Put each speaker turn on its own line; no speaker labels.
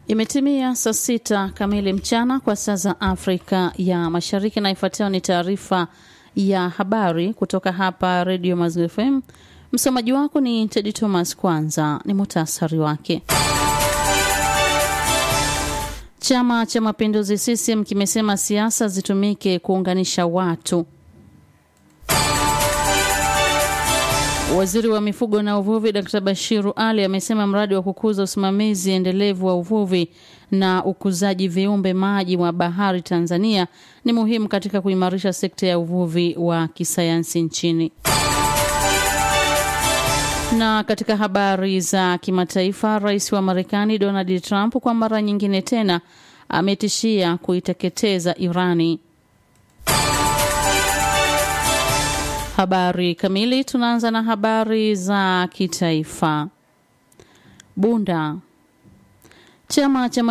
Imetimia saa sita kamili mchana kwa saa za Afrika ya Mashariki, na ifuatayo ni taarifa ya habari kutoka hapa Redio Maziwa FM. Msomaji wako ni Tedi Thomas. Kwanza ni muhtasari wake. Chama cha Mapinduzi CCM kimesema siasa zitumike kuunganisha watu. Waziri wa mifugo na uvuvi Dkt. Bashiru Ali amesema mradi wa kukuza usimamizi endelevu wa uvuvi na ukuzaji viumbe maji wa bahari Tanzania ni muhimu katika kuimarisha sekta ya uvuvi wa kisayansi nchini. Na katika habari za kimataifa, rais wa Marekani Donald Trump kwa mara nyingine tena ametishia kuiteketeza Irani. Habari kamili. Tunaanza na habari za kitaifa. Bunda, chama cha